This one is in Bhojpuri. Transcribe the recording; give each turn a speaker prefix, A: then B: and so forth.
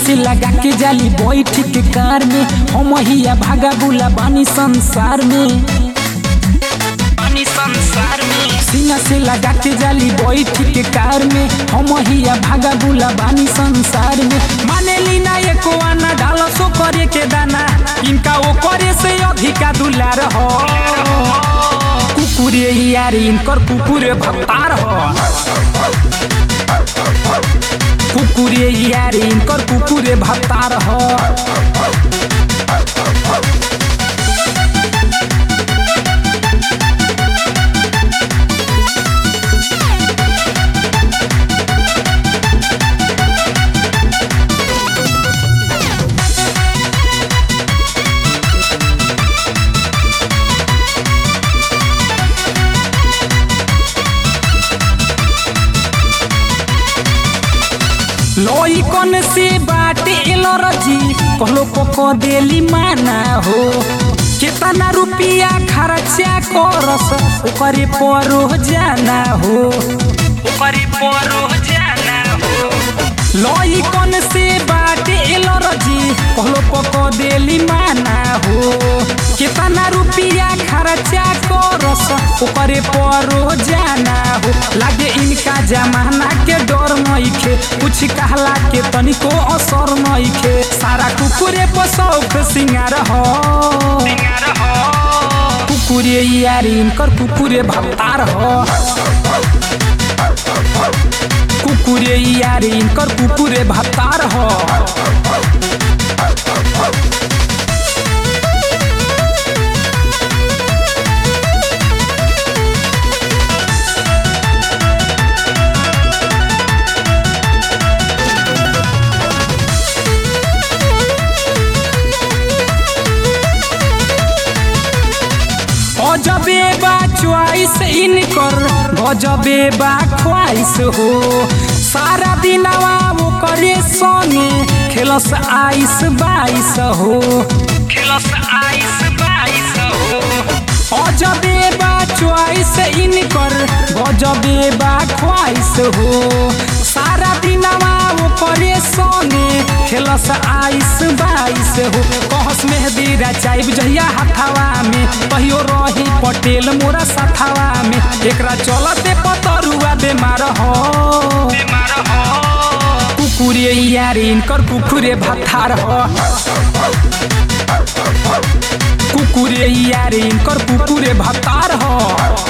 A: से लगा के जाली बैठ के कार में हम हिया भागा बुला बानी संसार में बानी संसार में सीना से लगा के जाली बैठ के कार में हम हिया भागा बुला बानी संसार में माने लीना एको आना डालो सो करे के दाना इनका वो करे से अधिका दुलार हो कुकुरे यार इनकर कुकुरे भत्तार हो कुकुरे यार इनकर कुकुरे भत्तार हो लोई कौन से बाटे एलर्जी कहलो पको देली माना हो कितना रुपिया खर्चा करस ओकरे परो जाना हो ओकरे परो जाना हो लोई कौन से बाटे एलर्जी कहलो पको देली माना हो कितना रुपिया खर्चा करस ओकरे परो जाना हो लागे इनका जमाना के डर नइखे कुछ कहला के तनिको असर नइखे सारा कुकुरे पर शौक सिंगार हो कुकुरे यार इनकर कुकुरे भत्तार हो कुकुरे यार इनकर कुकुरे भत्तार हो गजबे बा च्वाइस इनकर गजबे बा ख्वाइस हो सारा दिनवा वो करे संगे खेलस आइस बाइस हो खेलस आइस बाइस हो अजबे बा च्वाइस इनकर गजबे बा ख्वाइस हो सारा दिनवा वो करे संगे खेलस आइस बाइस हो कहस मेहदी रचाइब जहिया हथावा में कहियो रही पटेल मोरा सथावा में एकरा चलते पतरुआ बेमार हो कुकुरे यार इनकर कुकुरे भत्तार हो कुकुरे यार इनकर कुकुरे भत्तार हो